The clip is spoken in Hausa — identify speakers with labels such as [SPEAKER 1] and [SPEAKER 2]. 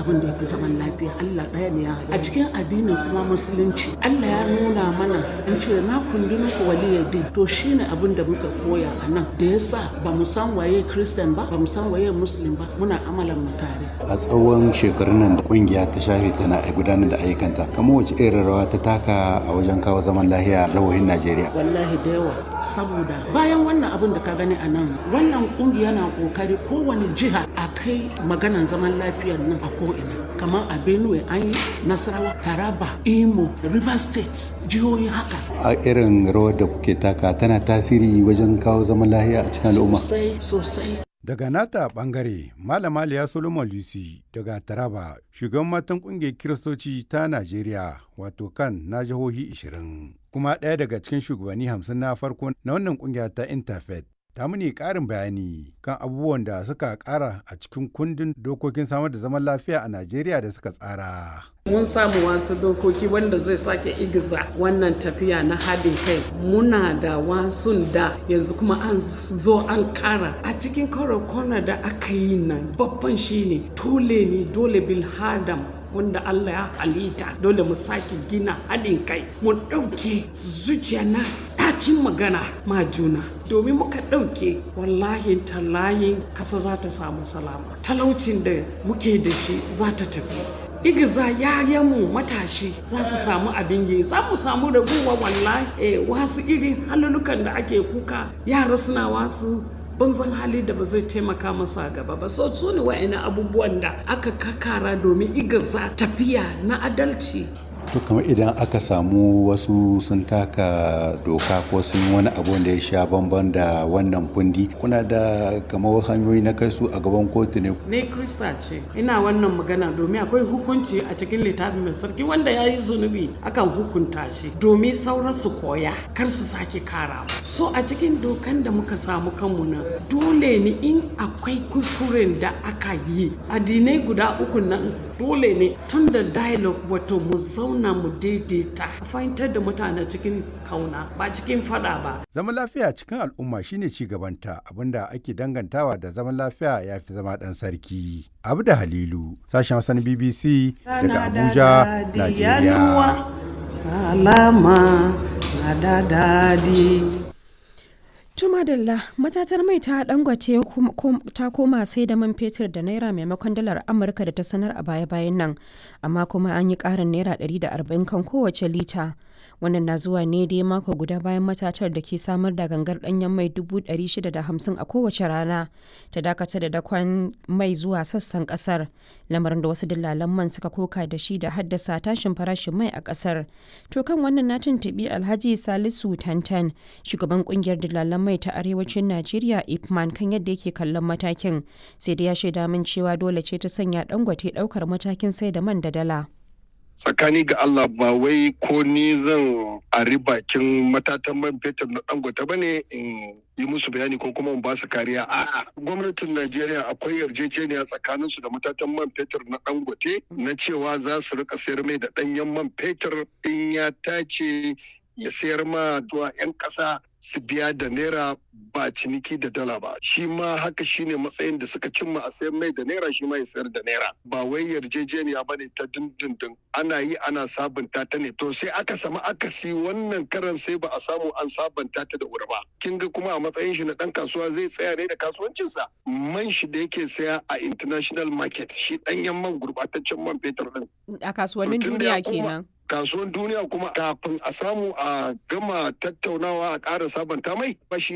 [SPEAKER 1] abin da ya fi zaman lafiya Allah ɗaya ne ya a cikin addinin kuma musulunci Allah ya nuna mana an ce na kundi muku waliyadin to shine abin da muka koya a nan da yasa ba mu san waye Christian ba ba mu san waye Muslim ba muna amalan mu tare
[SPEAKER 2] a tsawon shekarun nan da kungiya ta share tana gudanar da ayyukanta kamar wace irin rawa ta taka a wajen kawo zaman lahiya jihohin Najeriya
[SPEAKER 1] wallahi da yawa saboda bayan wannan abin da ka gani a nan wannan kungiya na kokari kowane jiha a kai maganan zaman lafiyar nan a ko'ina kamar a benue an yi nasarawa taraba imo river state jihohi haka
[SPEAKER 2] a irin rawar da kuke taka tana tasiri wajen kawo zaman lahiya a cikin al'umma
[SPEAKER 1] sosai sosai
[SPEAKER 3] Daga nata bangare, Malama Liya Solomon Lucy daga Taraba, shugaban matan kungiyar Kiristoci ta Najeriya, wato kan na jihohi 20, kuma ɗaya daga cikin shugabanni hamsin na farko na wannan kungiya ta Interfaith. Ta muni ƙarin bayani kan abubuwan da suka ƙara a cikin kundin dokokin samar da zaman lafiya a Najeriya da suka tsara.
[SPEAKER 4] mun samu wasu dokoki wanda zai sake igiza wannan tafiya na haɗin kai muna da wasun da yanzu kuma an zo an kara a cikin kwana da aka yi nan babban shine dole ne dole bil hadam wanda Allah ya halitta dole mu sake gina haɗin kai mu ɗauke zuciya na ɗacin magana ma juna domin muka ɗauke wallahi tallayin kasa za ta samu salama talaucin da muke da shi za ta tafi igiza yayanmu matashi za su samu abin yi za mu samu raguwa wallahi eh, wasu irin halulukan da ake kuka yara suna wasu banzan hali da ba zai taimaka masu a gaba ba so su ne wa'ina abubuwan da aka kakara domin igiza tafiya na adalci
[SPEAKER 2] to kamar idan aka samu wasu sun taka doka ko sun wani abu da ya sha bamban da wannan kundi kuna da kamar hanyoyi na kai su a gaban kotu ne
[SPEAKER 4] ne krista ce ina wannan magana domin akwai hukunci a cikin littafin mai sarki wanda ya yi zunubi akan hukunta shi domin sauran su koya kar su sake kara so a cikin dokan da muka samu kanmu nan dole ne in akwai kuskuren da aka yi addinai guda uku nan dole ne tun da dialogue wato mu zauna mu daidaita a fahimtar da mutane cikin kauna ba cikin fada ba
[SPEAKER 3] Zaman lafiya cikin al'umma shine ci gabanta abinda ake dangantawa da zaman lafiya ya fi zama ɗan sarki. Abu da Halilu, sashen wasan BBC daga Abuja, Najeriya.
[SPEAKER 4] salama na da dadi
[SPEAKER 5] Tumadalla matatar mai ta dangwace ta koma sai da man fetur da naira maimakon dalar Amurka da ta sanar a baya-bayan nan, amma kuma an yi ƙarin naira 140 kan kowace lita. Wannan na zuwa ne dai mako guda bayan matatar da ke samar da gangar ɗanyen mai 650 a kowace rana ta dakatar da dakon mai zuwa sassan ƙasar, lamarin da wasu dillalan man suka koka da shi da haddasa tashin farashin mai a ƙasar. To kan wannan na tuntuɓi Alhaji Salisu Tantan, shugaban ƙungiyar dillalan mai ta arewacin Najeriya Ipman kan yadda yake kallon matakin sai da ya shaida min cewa dole ce ta sanya dangote daukar matakin sai da man da dala.
[SPEAKER 6] tsakani ga Allah ba wai ko ni zan ari bakin matatan man fetur na dangote ba ne in yi musu bayani ko kuma in ba su kariya a'a gwamnatin Najeriya akwai yarjejeniya tsakanin su da matatan man fetur na dangote na cewa za su rika sayar mai da danyen man fetur in ya tace ya sayar ma zuwa 'yan ƙasa su biya da naira ba ciniki da dala ba shi ma haka shine matsayin da suka cimma a sayar mai da naira shi ma ya sayar da naira ba wai yarjejeniya bane ta dindindin ana yi ana sabunta ta ne to sai aka samu akasi wannan karan sai ba a samu an sabunta ta da wuri ba kin ga kuma a matsayin shi na dan kasuwa zai tsaya ne da kasuwancinsa man shi da yake saya a international market shi danyen man gurbataccen man fetur din
[SPEAKER 5] A kasuwannin duniya kenan.
[SPEAKER 6] kasuwan duniya kuma kafin a samu a gama tattaunawa a ƙara sabanta mai ba shi